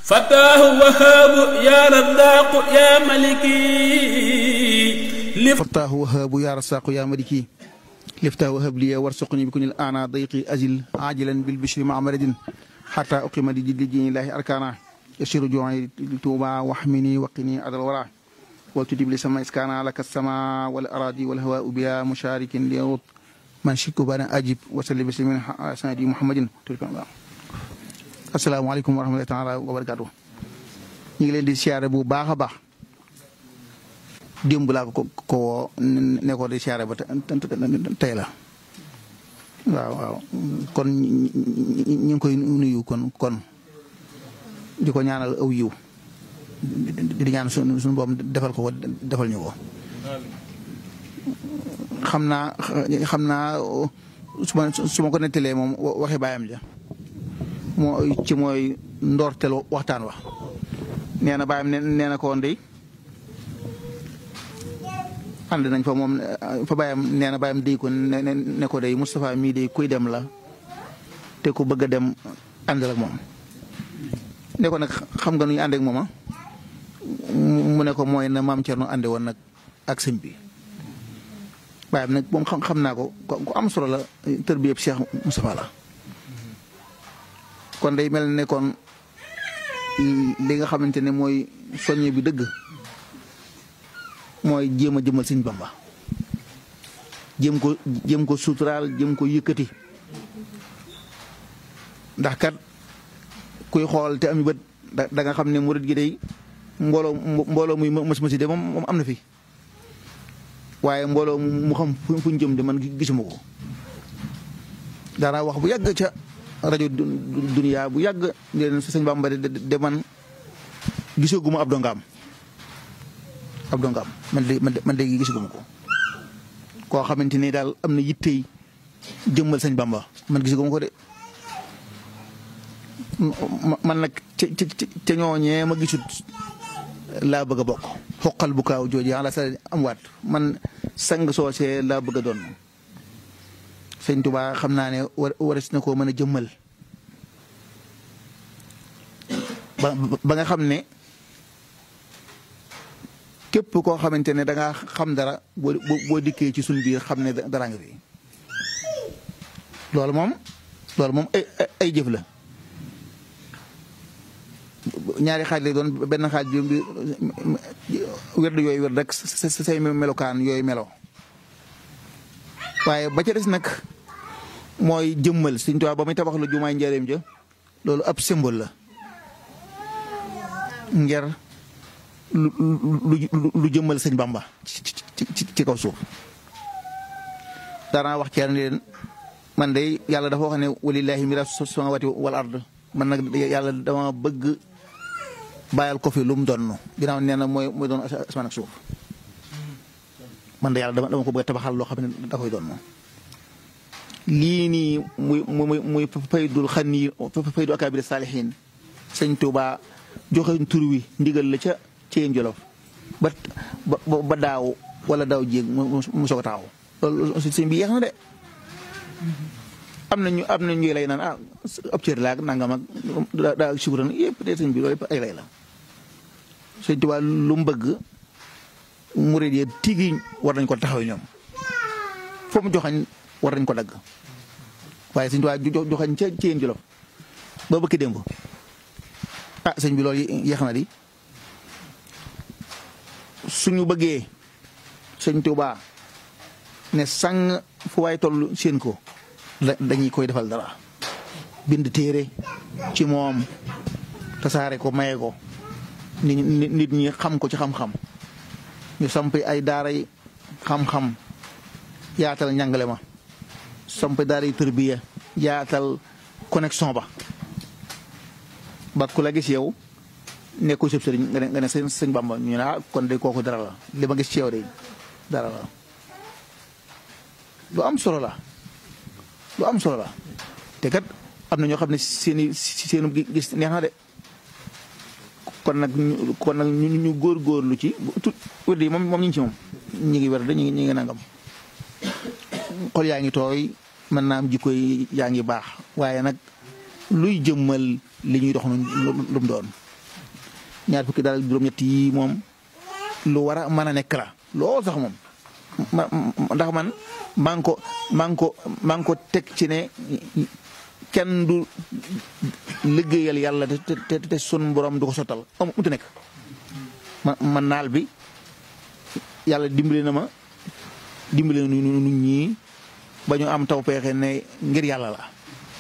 فتاه وهاب يا رزاق يا ملكي فتاه وهاب يا رزاق يا ملكي لفتاه وهب لي وارزقني بكل الآن ضيقي أزل عاجلا بالبشر مع مرد حتى أقيم لدين الله أركانا يشير جوعي توبا واحمني وقني عدل الورى والتجب لسما إسكانا لك السماء والأراضي والهواء بلا مشارك ليرد من شك بنا أجب وسلم بسلم سيدي محمد asalaamaaleykum wa rahmatullahi taala wa barakaatu ñu ngi leen di siyaare bu baax a baax démb laa ko ko ne ko di siyaare ba tey la waaw waaw kon ñu ngi koy nuyu kon kon di ko ñaanal aw yiw di ñaan suñu suñu boom defal ko defal ñu ko xam naa xam naa su ma su ma ko nettalee moom waxi baayam ja moo ci mooy ndoorteel waxtaan wa nee na baayam nee na ko woon dey ànd nañ fa moom fa baayam nee na baayam dey ko ne ko dey Moustapha mii dey kuy dem la te ku bëgg a dem àndal ak moom ne ko nag xam nga nu ñu ànd ak moom mu ne ko mooy na maam Thierno ànde woon nag ak sëñ bi baayam nag moom xam naa ko ku am solo la tër bi yëpp Cheikh Moustapha la kon day mel ne kon li nga xamante ne mooy soññe bi dëgg mooy jéem a jëmal sëñ Bamba jéem ko jéem ko suturaal jéem ko yëkkati ndax kat kuy xool te ami bët da nga xam ne murit gi day mbooloo mbooloo muy mës mësi de moom moom am na fi waaye mbooloo mu xam fu ñu jëm de man gisuma ko daanaa wax bu yàgg ca rajo duniyaa bu yàgg leen sëñ Bamba de man gisaguma ab dongaam ab dongaam man de man de gisaguma ko koo xamante ni daal am na yittey jëmmal sëñ Bamba man gisaguma ko de man nag ca ca ñooñee ma gisut laa bëgg a bokk xoqal bu kaaw jooju ala sa am waat man sang soosee laa bëgg a doon sëñ Tuba xam naa ne waris na koo mën a jëmmal ba ba nga xam ne képp koo xamante ne da ngaa xam dara boo boo dikkee ci suñ biir xam ne dara nga fi loolu moom loolu moom ay ay jëf la ñaari xaaj lay doon benn xaaj bi wér yooyu wér rek say melokaan yooyu melo waaye ba ca des nag mooy jëmmal Sëñ Tuubaa ba muy tabax lu jumaay njëriñ ja loolu ab symbole la ngir lu lu jëmmal sëñ Bamba ci ci ci kaw suuf daanaa wax ci leen man de yàlla dafa wax ne walillaahi miraasu samaawaati wal ard man nag yàlla dama bëgg bàyyal ko fi lu mu doon ginnaaw nee na mooy mooy doon asamaan ak suuf man de yàlla dama dama ko bëgg a tabaxal loo xam ne da koy doon moom lii nii muy muy muy faydul xan yi faydu akaabiri saalihiin sëñ Tuubaa joxe tur wi ndigal la ca Ceyeen Jolof ba ba daaw wala daaw jéeg mu soog a taxaw loolu sëñ bi yeex na de am nañu am na ñuy lay naan ah ab cër laa nangam ak daa daa sukuran yëpp de sëñ bi loolu yëpp ay lay la sëñ Tuubaa lu mu bëgg murid yi tigi war nañ ko taxaw ñoom foo mu joxañ war nañ ko dagg waaye sëñ Tuubaa joxañ ca Ceyeen Jolof ba bëkki démb ah sëñ bi loolu yeex na di suñu bëggee sëñ Tuubaa ne sang fu waay toll seen ko dañuy koy defal dara bind téere ci moom tasaare ko maye ko nit nit ñi xam ko ci xam-xam ñu samp ay daaray xam-xam yaatal njàngale ma samp daaray tërbiya yaatal connexion ba ba ku la gis yow nekku sëb sëriñ nga ne nga ne sëñ sëñ Bamba ñu ne ah kon de kooku dara la li ma gis ci yow de dara la lu am solo la lu am solo la te kat am na ñoo xam ne seeni seenu gis neex na de kon nag ñu kon nag ñu ñu góorgóorlu ci tout wér yi moom moom ñu ngi ci moom ñu ngi wér de ñu ngi ñu ngi nangam xol yaa ngi tooy mën naa am jikko yi yaa ngi baax waaye nag luy jëmmal li ñuy dox lu mu doon ñaar fukki daara juróom-ñett yi moom lu war a mën a nekk la loolu sax moom ma ndax man maa ngi ko maa ngi ko maa ngi ko teg ci ne kenn du liggéeyal yàlla te te te sun borom du ko sottal am mu nekk ma ma naal bi yàlla dimbali na ma dimbali na nu nu ñii ba ñu am taw peexe ne ngir yàlla la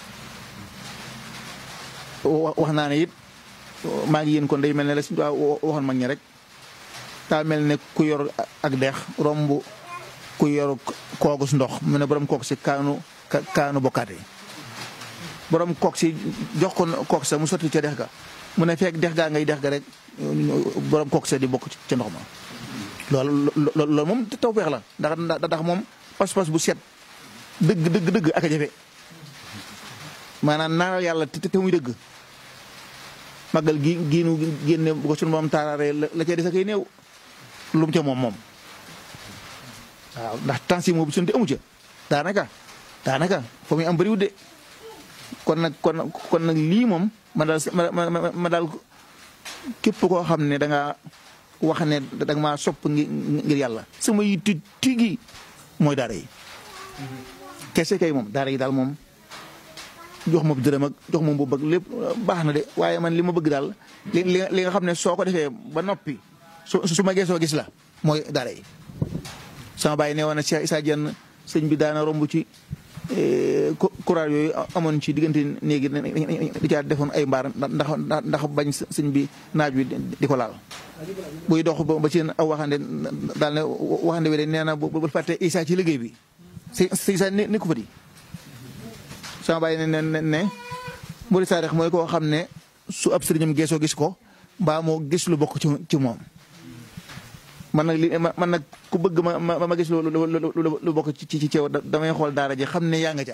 wax naa ne it maa ngi yéen kon day mel ne la suñu waxoon mag ñi rek daa mel ne ku yor ak dex romb ku yor koogus ndox mu ne borom kook si kaanu kaanu bokkaate borom kook si jox ko kook sa mu sotti ca dex ga mu ne fekk dex gaa ngay dex ga rek borom kook sa di bokk ca ndox ma loolu loolu moom taw peex la ndax ndax moom pas-pas bu set dëgg dëgg dëgg ak a jafe maanaam naaral yàlla te te muy dëgg màggal gi giinu génne bu ko sunu moom taaraaree la cay des a koy néew lu mu ca moom moom waaw ndax tension moom bu sunte amu ca daanaka daanaka fa muy am bëriwul de kon nag kon kon nag lii moom ma daal ma ma daal képp koo xam ne da nga wax ne da nga maa sopp ngir yàlla sama yitte tigi mooy daara yi kese kay moom daara yi daal moom jox ma dërëm ak jox ma mbubb ak lépp baax na de waaye man li ma bëgg daal li li nga xam ne soo ko defee ba noppi su su ma geesoo gis la mooy daara yi sama bàyyi ne woon na Cheikh Issa Dieng sëñ bi daana romb ci courage yooyu amoon ci diggante néegi di caa defoon ay mbaar ndax ndax bañ sëñ bi naaj wi di ko laal buy dox ba ci aw waxande daal ne waxande wi de nee na bu fàtte Issa ci liggéey bi si si Issa ni ko fa di sama bàyyi ne ne ne Mouride Sarex mooy koo xam ne su ab sëriñam geesoo gis ko mbaa moo gis lu bokk ci ci moom man nag li man nag ku bëgg ma ma ma gis lu lu bokk ci ci ceew damay xool daara ji xam ne yaa nga ca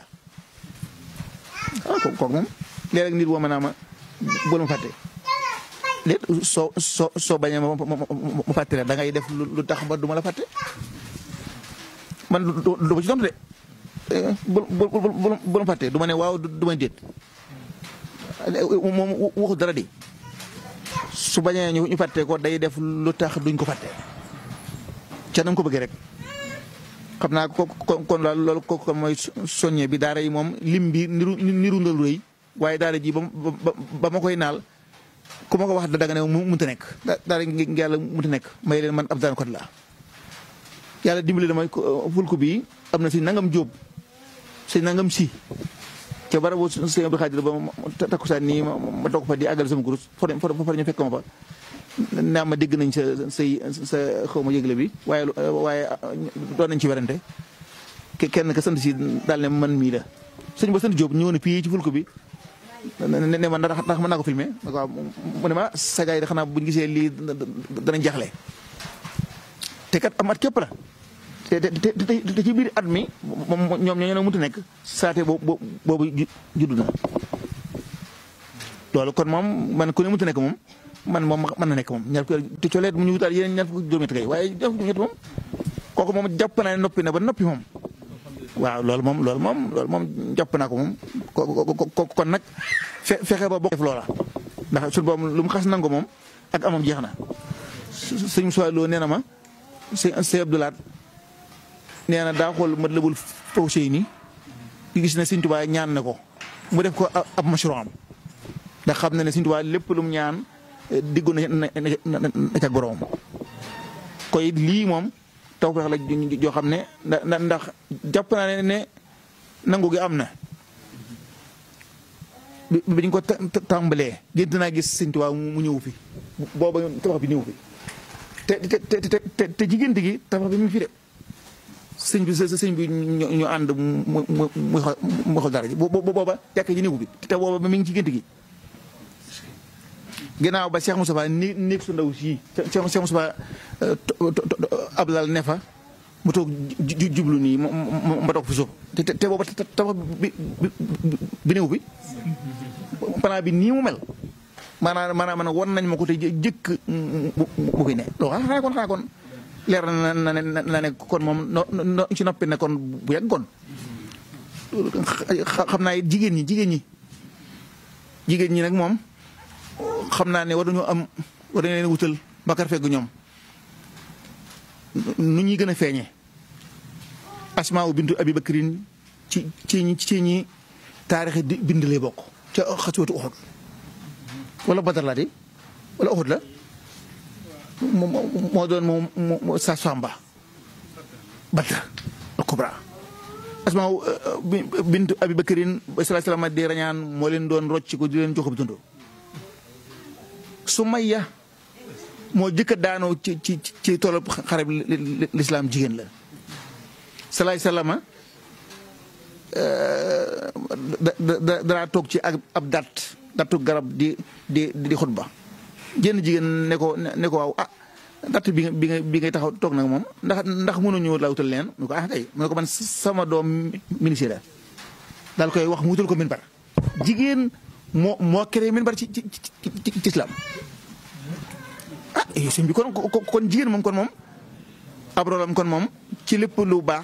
ah kooku moom léeg-léeg nit woo ma naa ma bul ma fàtte léet soo soo soo bañee ma ma fàtte da ngay def lu tax ba du ma la fàtte man du ma ci tontu de bu bu bu ma fàtte du ma ne waaw du ma déet moom waxu dara di su bañee ñu ñu fàtte ko day def lu tax duñ ko fàtte ca na nga ko bëggee rek xam naa ko kon loolu ko kon mooy soññe bi daara yi moom lim bi niru niru ndal rëy waaye daara ji ba ba ma koy naal ku ma ko wax da nga ne mu mënta nekk daara ngi yàlla mënta nekk may leen man ab daan kot laa yàlla dimbali dama fulku bi am na si nangam jóob si nangam si ca barabu sëñ Abdou Khadir ba takkusaan nii ma toog fa di àggal sama gurus fa fa ñu fekk ma fa naa ma dégg nañ sa say sa xaw ma yëgle bi waaye waaye doon nañ ci werante kenn ka sant si daal ne man mii la sëñ ba sant Diop ñëw na fii ci fulku bi ne ma ndax ndax mën naa ko filmé waaw mu ne ma sa gars yi de xanaa buñ gisee lii danañ jaxle te kat am at képp la te te te ci biir at mi moom ñoom ñoo ñoo mënut a nekk saate boobu boobu juddu na loolu kon moom man ku ne mënut a nekk moom man moom mën na nekk moom ñaar fukki te coleet mu ñu wutaat yeneen ñaar fukki juróom-ñett kay waaye ñaar fukki juróom-ñett moom kooku moom jàpp naa ne noppi na ba noppi moom waaw loolu moom loolu moom loolu moom jàpp naa ko moom ko kon nag fe fexe ba bokk def loola ndax suñu boobu lu mu xas nangu moom ak amam jeex na sëñ Moussa Lo nee na ma sëñ sëñ Abdoulaat nee na daa xool ma lëbul faw sëy ni gis ne sëñ Tuubaa ñaan na ko mu def ko ab mashru am ndax xam na ne sëñ Tuubaa lépp lu mu ñaan diggu na na ca boroom koy lii moom tawfeex la joo xam ne ndax jàpp naa ne ne nangu gi am na bi ñu ko tàmbalee gént naa gis sëñ Tuubaa mu ñëw fi booba tabax bi ñëw fi te te te te te ci gént gi tabax bi mu fi de sëñ bi sëñ bi ñu ànd mu mu mu xool dara ji booba jàkk ji néegu bi te booba mi ngi ci gént gi ginnaaw ba Cheikh Moustapha ni néeg su ndaw sii Cheikh Moustapha ablal ne fa mu toog jublu nii ma toog fi suuf te te booba tabax bi bi néew bi plan bi nii mu mel maanaam maanaam man wan nañ ma ko te jëkk bu fi ne loolu xanaa kon xanaa kon leer na na ne na ne kon moom no ci noppi ne kon bu yàggoon xam naa jigéen ñi jigéen ñi jigéen ñi nag moom xam naa ne war nañoo am war na leen wutal bakar feggu ñoom nu ñuy gën a feeñee asmaa bintu abi bakrin ci ci ñi ci ñi taarix di bind lay bokk ca xaswatu Uhud wala Badar laa di wala Uhud la moo moo doon moom sa samba Badar al kubra asmaa bintu abi bakrin sallallahu alayhi wasallam di rañaan moo leen doon rocc ko di leen jox bi dund Sumayya moo jëkk a daanoo ci ci ci toolu xare bi lislaam jigéen la salaay salaama danaa toog ci ak ab dat dattu garab di di di xutba jenn jigéen ne ko ne ko waaw ah datt bi nga bi nga bi ngay taxaw toog nag moom ndax ndax mënuñu la wutal leen mu ko ah kay mu ne ko man sama doom ministère daal koy wax mu wutal ko minbar jigéen moo moo créé minbar ci ci ci ci islam ah sëñ bi kon kon jigéen moom kon moom ab roolam kon moom ci lépp lu baax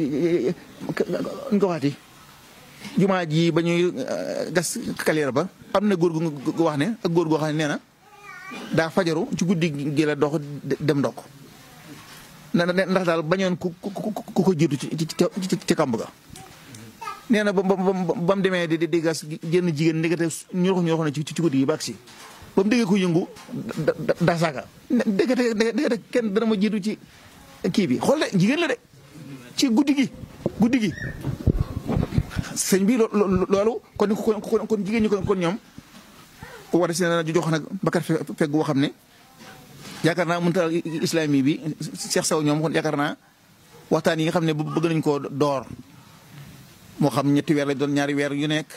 ñu ko waxati jumaa ji ba ñuy gas kaleer ba am na góor gu wax ne ak góor goo xam ne nee na daa fajaru ci guddi gi la dox dem ndokk ndax daal bañoon ku ku ko jiitu ci ci ci kamb ga nee na ba ba ba mu demee di di gas jënn jigéen ndekete ñorox ñorox na ci ci guddi gi ba agsi ba mu déggee ko yëngu daa saaga ndekete ndekete kenn dana ma jiitu ci kii bi xool de jigéen la de ci guddi gi guddi gi sëñ bi loolu kon kon kon jigéen ñi kon kon ñoom war si na jox nag bakar fegg boo xam ne yaakaar naa mënta islami bi Cheikh Sow ñoom kon yaakaar naa waxtaan yi nga xam ne bëgg nañ koo door moo xam ñetti weer lañ doon ñaari weer yu nekk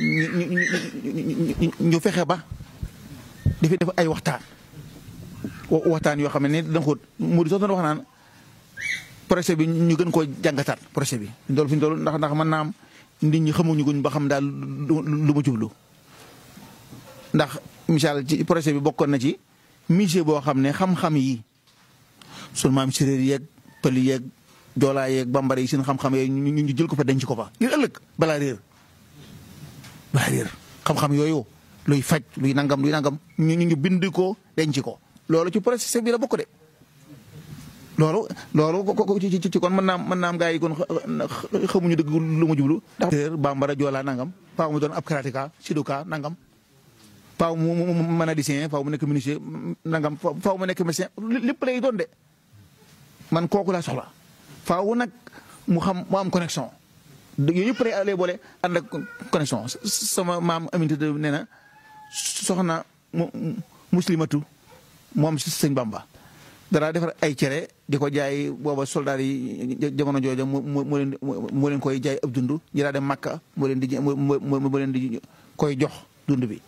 ñu fexe ba dafay def ay waxtaan waxtaan yoo xam ne danga xóot mu di soo doon wax naan projet bi ñu gën koo jàngataat projet bi fi ñu toll fi ñu toll ndax ndax mën naa am nit ñi xamuñu guñ ba xam daal lu ma jublu ndax misaal ci projet bi bokkoon na ci musée boo xam ne xam-xam yi sunu maam séréer yeeg pël yeeg joolaa yeeg bambara yi seen xam-xam yooyu ñu ñu jël ko fa denc ko fa ngir ëllëg balaa réer balaa réer xam-xam yooyu luy faj luy nangam luy nangam ñu ñu bind ko denc ko loolu ci projet bi la bokk de loolu loolu ci ci kon mën naa mën naa am gaa yi kon xamuñu dëgg lu ma jublu ndax bambara joolaa nangam faaw mu doon ab karateka siduka nangam faaw mu mën a dessin faaw mu nekk menuisier nangam faaw mu nekk médecin lépp lay doon de man kooku laa soxla faaw nag mu xam mu am connexion yooyu yëpp lay boole ànd ak connexion sama maam Aminata nee na soxna muslimatu moom si sëñ Bamba dara defar ay cere di ko jaay booba soldaar yi jamono jooja moo leen moo leen koy jaay ab dund ñi daa dem Makka moo leen di moo leen di koy jox dund bi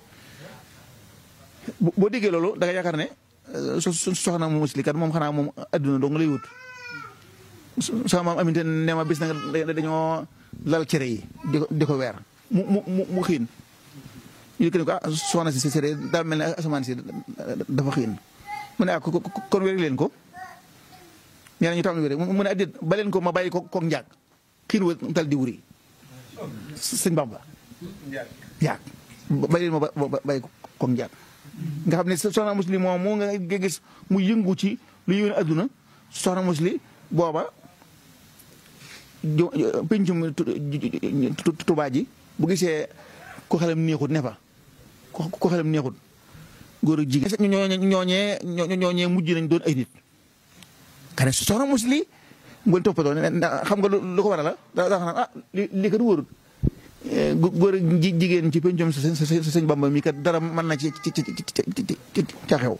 boo déggee loolu da nga yaakaar ne soxna mu muslikat moom xanaa moom adduna dong lay wut sama maam aminte ne ma bis na nga dañoo lal cere yi di ko di ko weer mu mu mu mu xiin ñu ne ko ah soxna si si cere daa mel ne asamaan si dafa xiin mu ne ah kon wéri leen ko nee na ñu tam wéri mu ne addit ba leen ko ma bàyyi ko koog njaag xiin wa tal di wuri sëñ Bamba njaag bàyyi leen ma bàyyi koog njaag nga xam ne soxna muslim moom moo nga gis mu yëngu ci lu yëwén adduna soxna muslim booba pencum tubaa ji bu gisee ko xelam neexut ne fa ko xelam neexut góor ak jigéen ñooñee ñooñee mujj nañ doon ay nit kane soxna muslim mu leen toppatoo xam nga lu ko waral la daa xam ah li kat wóorut góor ak jigéen ci pencum sa sëñ Bamba mi kat dara mën na ci ci ci ci ca xew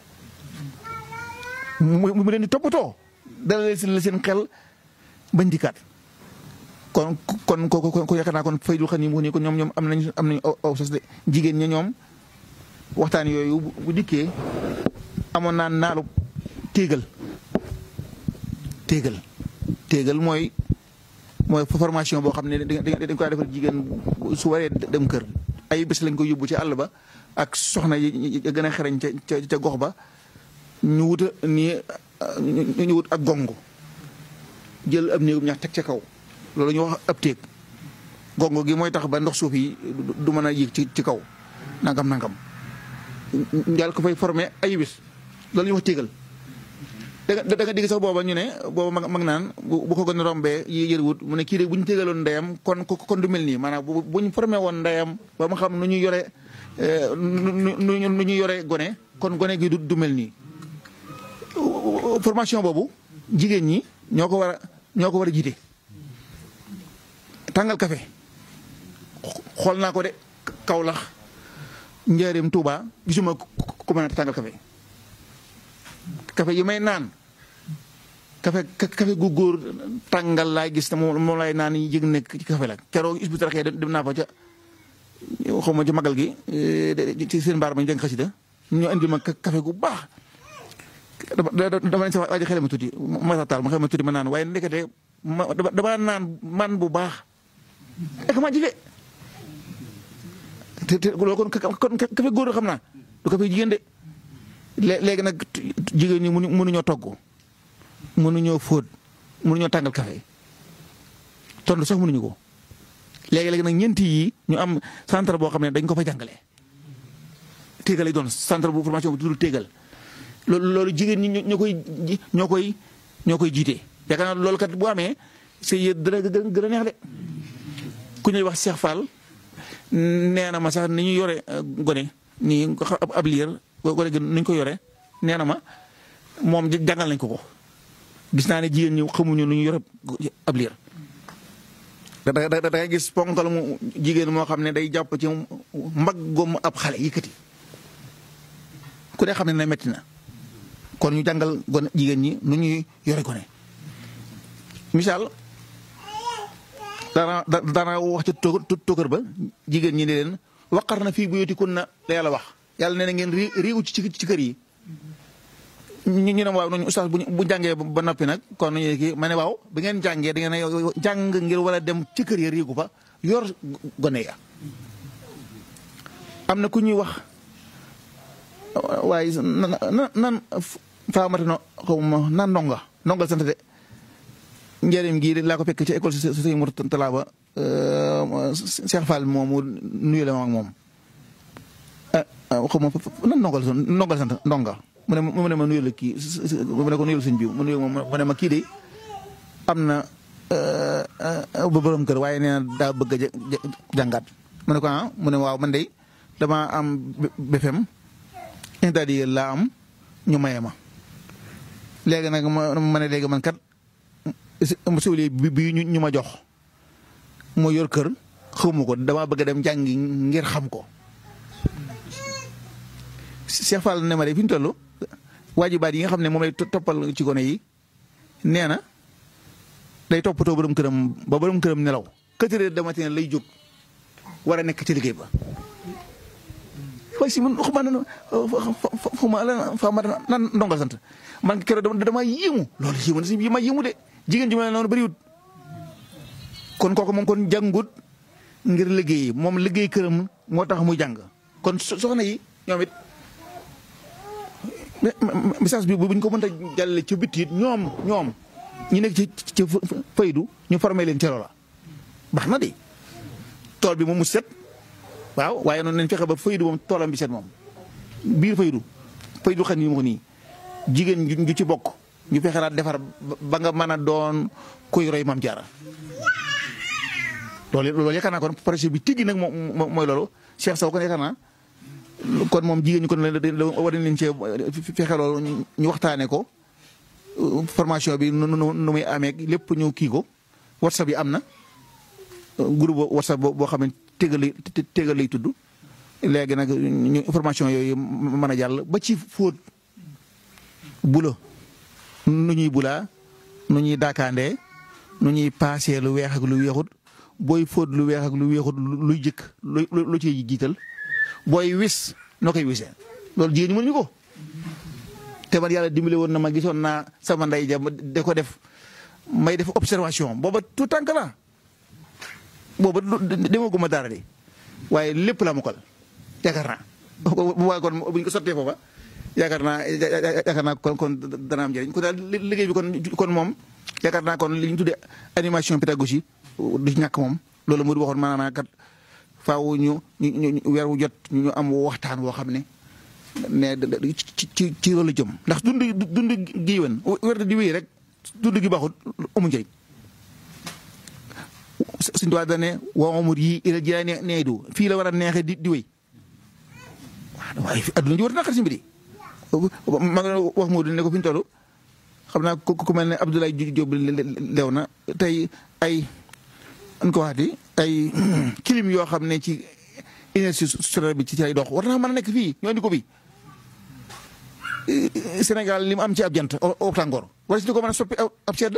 mu leen di toppatoo dala leen la seen xel bañ dikkaat kon kon ko ko yaakaar naa kon faydul xam ni mu ni ko ñoom ñoom am nañ am nañ aw sas de jigéen ñi ñoom waxtaan yooyu bu dikkee amoon naa naalu téegal téegal téegal mooy mooy formation boo xam ne dañ koy defal jigéen su waree dem kër ay bés lañ ko yóbbu ci àll ba ak soxna yi gën a xereñ ca ca gox ba ñu wuta nii ñu wut ak gongo jël ab néegum ñax teg ca kaw loolu ñu wax ab téeg gongo gi mooy tax ba ndox suuf yi du mën a yéeg ci ci kaw nangam nangam daal ko fay formé ay bés loolu ñu wax téegal da nga da nga digg sax booba ñu ne booba mag mag naan bu bu ko gën a rombee yi yërwut mu ne kii de bu ñu téegaloon ndeyam kon kon du mel nii maanaam bu bu ñu formé woon ndeyam ba mu xam nu ñu yore nu nu nu ñu yore gone kon gone gi du du mel nii. formation boobu jigéen ñi ñoo ko war a ñoo ko war a jiite tàngal kafe xool naa ko de Kawlax Njaareem Tuuba gisuma ku mën a tàngal kafe kafe yi may naan kafe kafe gu góor tàngal laay gis te moom moom laay naan yi yëg nekk ci kafe la keroog isbu taraxee dem naa fa ca xaw ma ci magal gi ci seen mbaar ma ñu jàng xasida ñu indi ma kafe gu baax dama dama ne sa waa ji xel ma tuuti ma taal ma xel ma tuuti ma naan waaye ndekete ma dama naan man bu baax ek ma jife te te loolu kon kon kafe góor xam naa du kafe jigéen de léegi nag jigéen ñi mënu mënuñoo togg mënuñoo fóot mënuñoo tàngal kafe tontu sax mënuñu ko léegi-léegi nag ñeenti yi ñu am centre boo xam ne dañ ko fa jàngale téegal lay doon centre bu formation bu tudd téegal loolu loolu jigéen ñi ñoo koy ñoo koy ñoo koy jiite yaakaar naa loolu kat bu amee c'est yéen dana gën a neex de ku ñuy wax Cheikh Fall nee na ma sax ni ñu yore gone nii ab liir gone gi ni ñu ko yore nee na ma moom jàngal nañ ko ko gis naa ne jigéen ñi xamuñu nu ñu yore ab liir da da da ngay gis ponkal mu jigéen moo xam ne day jàpp ci mbaggum ab xale yëkkati ku ne xam ne ne metti na kon ñu jàngal gone jigéen ñi nu ñuy yore gone misaal dana dana wax ci tóokër ba jigéen ñi ne leen waqar na fii buyutikunna la yàlla wax yàlla nee na ngeen réew ci ci kër yi ñu ñu ne waaw noonu ustaas bu jàngee ba noppi nag kon ñu kii ma ne waaw bi ngeen jàngee da ngeen jàng ngir war a dem ci kër ya riigu fa yor gone ya am na ku ñuy wax waaye nan nan faamata no xaw ma nan ndonga ndongal sant de njëriñ gii laa ko fekk ci école si sëñ Mour Talla ba Cheikh Fall moomu nuyu la ma ak moom xaw ma nan ndongal ndongal sant ndonga mu ne mu ne ma nuyul kii mu ne ko nuyul sëñ bi mu nuyu mu ne ma kii de am na ba borom kër waaye nee na daa bëgg a jàngaat mu ne ko ah mu ne waaw man de dama am BFM interdit laa am ñu maye ma léegi nag ma ma ne léegi man kat suuli bi bi ñu ma jox moo yor kër xawma ko dama bëgg a dem jàngi ngir xam ko Cheikh Fall ne ma de fi ñu toll waajibaat yi nga xam ne moom lay toppal ci gone yi nee na day toppatoo borom këram ba borom këram nelaw quatre heures de matin lay jóg war a nekk ci liggéey ba. waaye si man xuma na xuma la fama nan ndongal sant man keroog dama yéemu loolu yéemu na si ma yéemu de jigéen ju mel noonu bëriwut kon kooku moom kon jàngut ngir liggéey moom liggéey këram moo tax muy jàng kon soxna yi ñoom it message bi bu ñu ko mënta jàllale ci bitti ñoom ñoom ñu nekk ci ci faydu ñu formé leen ci loola baax na de tool bi moom mu set waaw waaye noonu nañ fexe ba faydu moom toolam bi set moom biir faydu faydu xam ni mu ko nii jigéen ju ci bokk ñu fexe naa defar ba nga mën a doon kuy roy maam jaara loolu loolu yaakaar naa kon projet bi tigi nag moom mooy loolu Cheikh Sow kon yaakaar naa kon moom jigéen ñi kon la war nañ leen cee fexe loolu ñu waxtaanee ko formation bi nu nu nu muy amee lépp ñu kii ko whatsapp yi am na groupe whatsapp boo xam ne tégal lay tégal lay tudd léegi nag ñu information yooyu mën a jàll ba ci fóot bula nu ñuy bulaa nu ñuy daakaandee nu ñuy paasee lu weex ak lu weexut booy fóot lu weex ak lu weexut luy jëkk lu lu ciy jiital booy wis noo koy wisee loolu jigéen ñi mënuñu ko te man yàlla dimbale woon na ma gisoon naa sama ndey ja de ko def may def observation booba tout tànk la booba demaguma dara de waaye lépp la mokal yaakaar naa bu waaye kon buñ ko sottee foofa yaakaar naa yaakaar naa kon kon dana am njëriñ kon daal liggéey bi kon kon moom yaakaar naa kon li ñu tuddee animation pédagogie du ci ñàkk moom loolu mu waxoon maanaam kat faaw ñu ñu weer wu jot ñu am waxtaan woo xam ne ne ci ci ci loolu jëm ndax dund dund gi wen wér di wéy rek dund gi baaxul amu njëriñ suñ tubaab da ne waa amur yi ila jilaay ne nee du fii la war a neexee di di wéy waaye adduna ji war a naqar si mbir yi ma nga wax moo ne ko fi ñu toll xam naa ku ku mel ne Abdoulaye Diop lew na tey ay an ko waxati ay kilim yoo xam ne ci énergie solaire bi ci lay dox war naa mën a nekk fii ñoo indi ko bi Sénégal li mu am ci ab jant au tàngoor wala si di ko mën a soppi ab sedd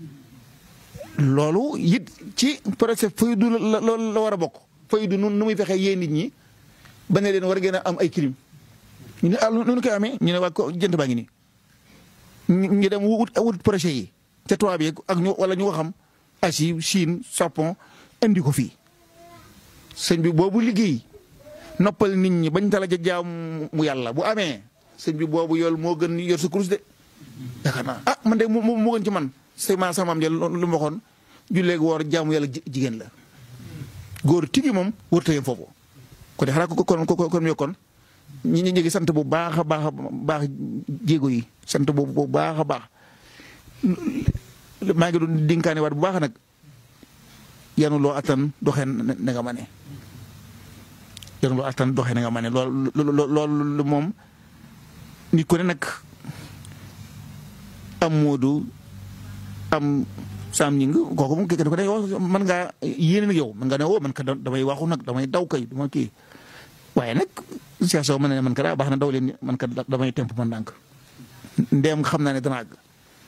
loolu it ci projet faydu la la war a bokk faydu nu nu muy fexee yee nit ñi ba ne leen war a gën a am ay clim ñu ne ah nu ñu koy amee ñu ne waa ko jant baa ngi nii ñu dem wut wut projet yi te tubaab yi ak ñu wala ñu ko xam Asie Chine Japon indi ko fii sëñ bi boobu liggéey noppal nit ñi bañ tala ja jaam mu yàlla bu amee sëñ bi boobu yool moo gën yor sa kurus de yaakaar naa ah man de moo moo gën ci man c'est ma sama am ja lu ma waxoon julleeg woor jaamu yàlla jigéen la góor tigi moom wër tayam foofu ko de xanaa ko kon kon kon yokkoon ñi ñi ngi sant bu baax a baax a baax jéego yi sant bu bu baax a baax maa ngi doon dinkaane waat bu baax nag yanu loo attan doxee na nga ma ne yanu loo attan doxee na nga ma ne lool loolu moom nit ku ne nag am moodu am saam ñi nga kooku moom kenn ko ne yow man ngaa yéene nag yow man nga ne woo man ka damay waxu nag damay daw kay dama kii waaye nag Cheikh Sow ma ne man ka daa baax na daw leen man ka damay temp man ndànk ndeem xam naa ne dana àgg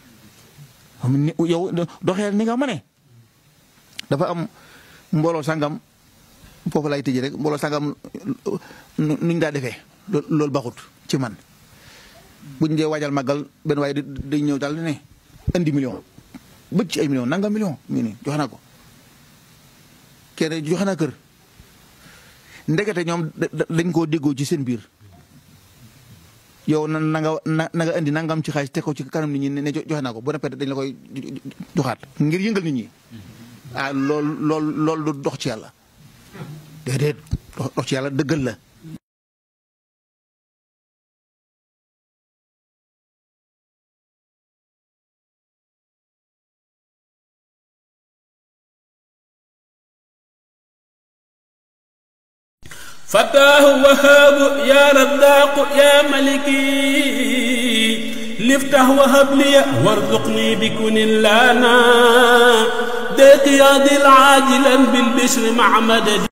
yow doxee ni nga ma ne dafa am mbooloo sangam foofu lay tëjee rek mbooloo sangam nuñ daa defee loolu baxut ci man buñ dee waajal màggal benn waaye day ñëw daal ne indi million bëcc ci ay million nanga million mii nii joxe naa ko kenn joxe naa kër ndekete ñoom dañ koo déggoo ci seen biir yow na na nga na nga indi nangam ci xaalis te ko ci kanam nit ñi ne joxe naa ko bu répété dañ la koy joxaat ngir yëngal nit ñi ah lool lool loolu du dox ci yàlla déedéet dox ci yàlla dëggal la فتاه وهاب يا رزاق يا ملكي لفتح وهب لي وارزقني بكن لنا ديك يا ذي العاجلا بالبشر مع مدد